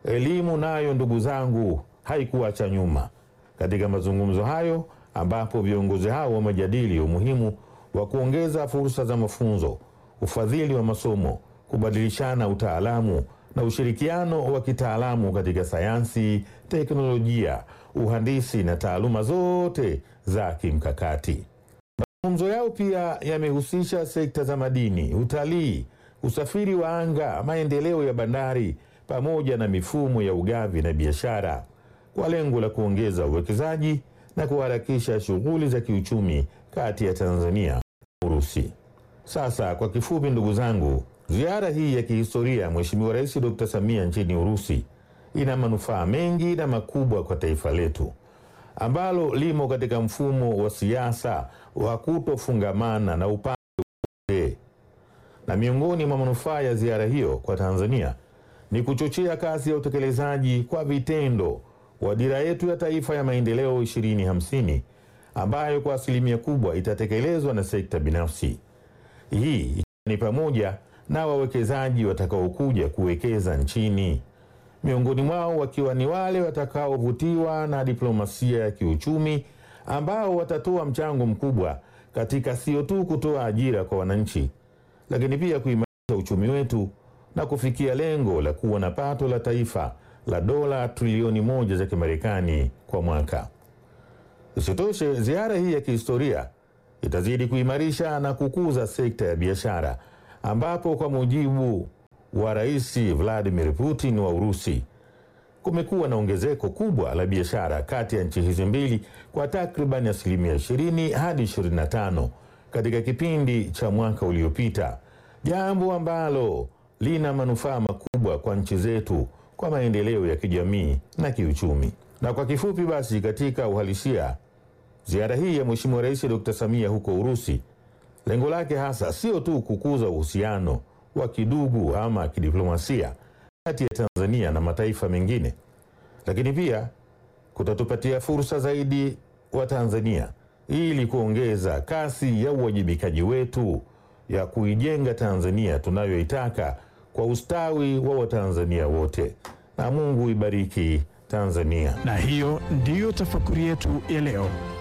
Elimu nayo ndugu zangu haikuacha nyuma katika mazungumzo hayo, ambapo viongozi hao wamejadili umuhimu wa kuongeza fursa za mafunzo, ufadhili wa masomo, kubadilishana utaalamu na ushirikiano wa kitaalamu katika sayansi, teknolojia, uhandisi na taaluma zote za kimkakati. Mazungumzo yao pia yamehusisha sekta za madini, utalii, usafiri wa anga, maendeleo ya bandari pamoja na mifumo ya ugavi na biashara kwa lengo la kuongeza uwekezaji na kuharakisha shughuli za kiuchumi kati ya Tanzania na Urusi. Sasa kwa kifupi, ndugu zangu, ziara hii ya kihistoria ya Mheshimiwa Rais Dr. Samia nchini Urusi ina manufaa mengi na makubwa kwa taifa letu ambalo limo katika mfumo wa siasa wa kutofungamana na upande wote. Na miongoni mwa manufaa ya ziara hiyo kwa Tanzania ni kuchochea kasi ya utekelezaji kwa vitendo wa dira yetu ya taifa ya maendeleo 2050 ambayo kwa asilimia kubwa itatekelezwa na sekta binafsi. Hii ikiwa ni pamoja na wawekezaji watakaokuja kuwekeza nchini, miongoni mwao wakiwa ni wale watakaovutiwa na diplomasia ya kiuchumi ambao watatoa mchango mkubwa katika sio tu kutoa ajira kwa wananchi, lakini pia kuimarisha uchumi wetu na kufikia lengo la kuwa na pato la taifa la dola trilioni moja za Kimarekani kwa mwaka. Isitoshe, ziara hii ya kihistoria itazidi kuimarisha na kukuza sekta ya biashara, ambapo kwa mujibu wa Rais Vladimir Putin wa Urusi, kumekuwa na ongezeko kubwa la biashara kati ya nchi hizi mbili kwa takriban asilimia 20 hadi 25 katika kipindi cha mwaka uliopita, jambo ambalo lina manufaa makubwa kwa nchi zetu kwa maendeleo ya kijamii na kiuchumi. Na kwa kifupi basi, katika uhalisia, ziara hii ya Mheshimiwa Rais Dr. Samia huko Urusi, lengo lake hasa sio tu kukuza uhusiano wa kidugu ama kidiplomasia kati ya Tanzania na mataifa mengine, lakini pia kutatupatia fursa zaidi wa Tanzania ili kuongeza kasi ya uwajibikaji wetu ya kuijenga Tanzania tunayoitaka kwa ustawi wa Watanzania wote. Na Mungu ibariki Tanzania. Na hiyo ndiyo tafakuri yetu ya leo.